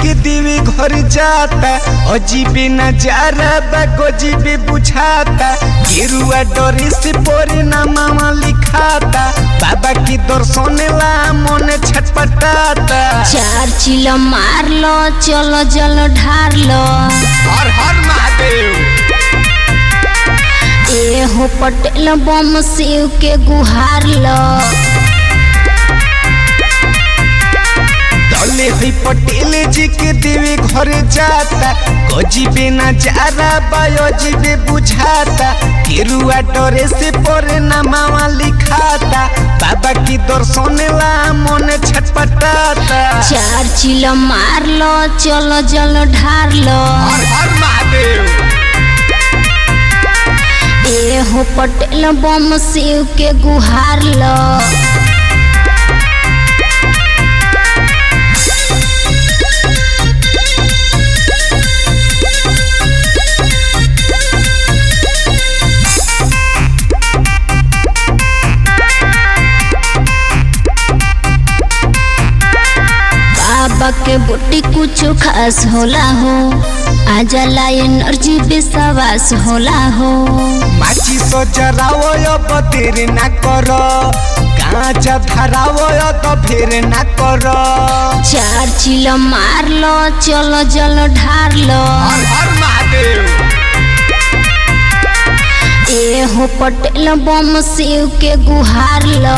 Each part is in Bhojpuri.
के देवे घर जाता अजीबे नजारा बा गजीबे बुझाता गेरुआ डरे से परे नामा लिखाता बाबा के दर्शन ला मन छटपटाता चार चिल मार लो चलो जल ढार लो हर हर महादेव ए हो पटेल बम शिव के गुहार लो डले हुई पटेल जी के देवे घर जाता गजीबे नजारा बायोजीबे बुझाता केरुआ डरे से परे नामा लिखाता बाबा की दर्शन ला मन छटपटाता चार चिल मार लो चलो जल ढार लो हर हर महादेव ए हो पटेल बम शिव के गुहार लो बाबा के बुट्टी कुछ खास होला हो आ जाला एनर्जी विश्वास होला हो माची सो जरावो अब देर ना करो कांचा धरावो तो फिर ना करो चार चिल मार लो चलो जल ढार लो हर हर महादेव ए हो पटेल बम शिव के गुहार लो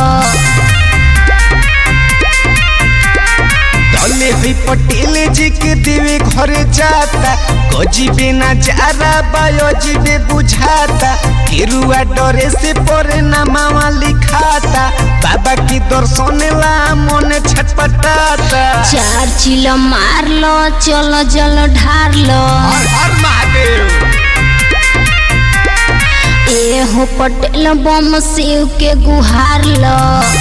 डले हुई पटेल जी के देवे घर जाता गजीबे नजारा बायोजीबे बुझाता केरुआ डरे से परे नामा लिखाता बाबा की दर्शन ला मन छटपटाता चार चिल मार लो चलो जल ढार लो हर हर महादेव ए हो पटेल बम शिव के गुहार लो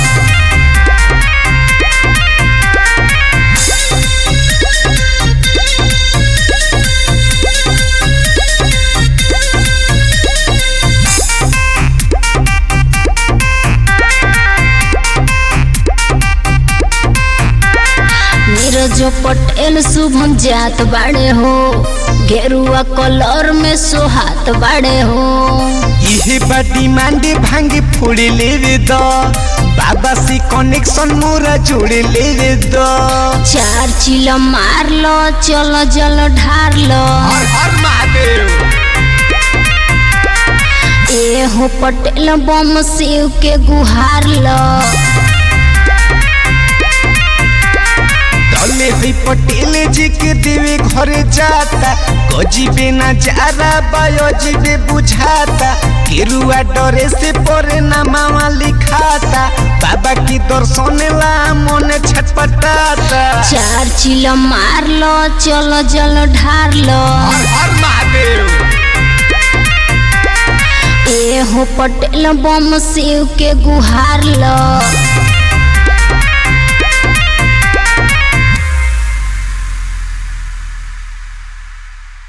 नीरज पटेल शुभम जात बाड़े हो गेरुआ कलर में सोहात बाड़े हो इहे बा डिमांड भांगे फोड़े लेवे द बाबा से कनेक्शन मोरा जोड़े लेवे द चार चिल मार लो चलो जल ढार लो हर हर महादेव ए हो पटेल बम शिव के गुहार लो डले हुई पटेल जी के देवे घर जाता गजीबे नजारा बायोजीबे बुझाता केरुआ डरे से परे नामा लिखाता बाबा की दर्शन ला मन छटपटाता चार चिल मार लो चलो जल ढार लो हर हर महादेव ए हो पटेल बम शिव के गुहार लो